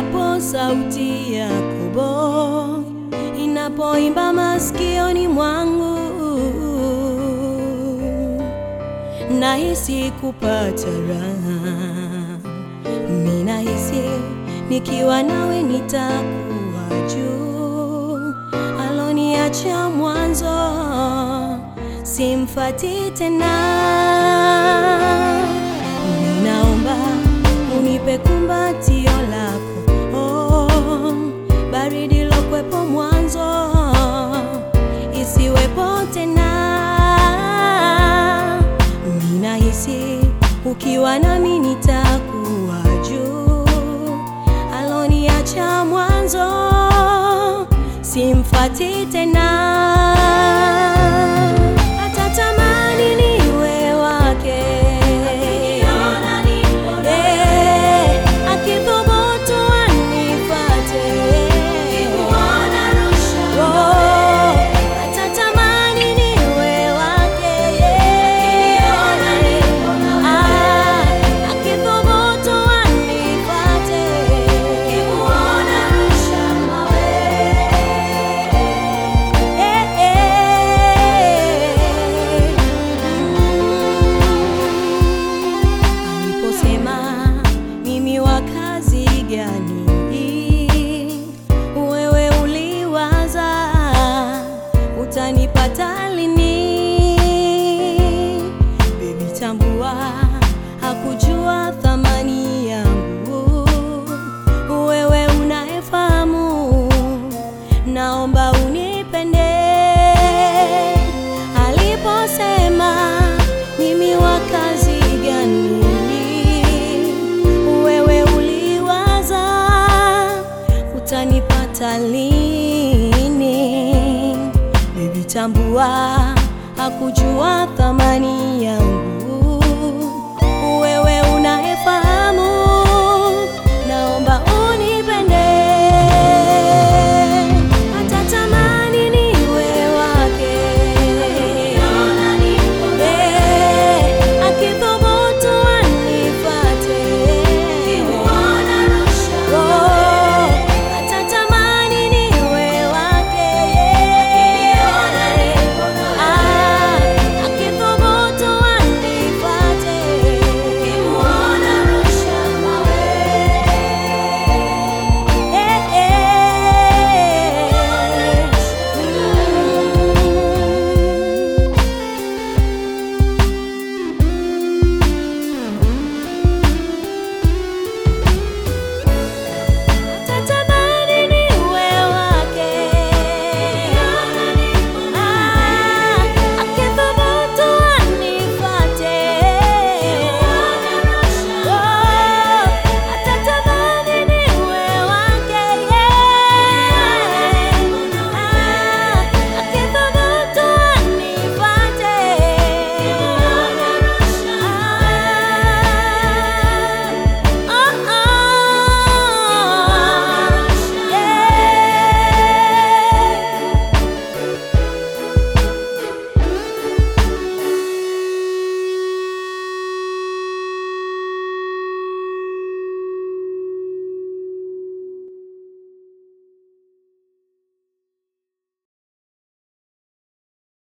endapo sauti ya Yakobo inapoimba masikioni mwangu, nahisi kupata raha. Mimi nahisi nikiwa nawe nitakuwa juu, aloniacha mwanzo simfati tena. Ninaomba unipe kumbatio lako, oh, baridi lokwepo mwanzo isiwepo tena. Ninahisi ukiwa nami nitakuwa juu, aloniacha mwanzo simfati tena. Atatamani niwe wake, Eh, akithubutu anifate. Oh, atatamani niwe wake, Ah, akithubutu anifate. Eh, eh, mm. Aliposema mimi wa kazi gani, wewe uliwaza utanipata lini? Baby, tambua hakujua thamani yangu, wewe unayefahamu, naomba unipende. Aliposema mimi wa kazi gani, wewe uliwaza utanipata lini? Baby, tambua hakujua thamani yangu,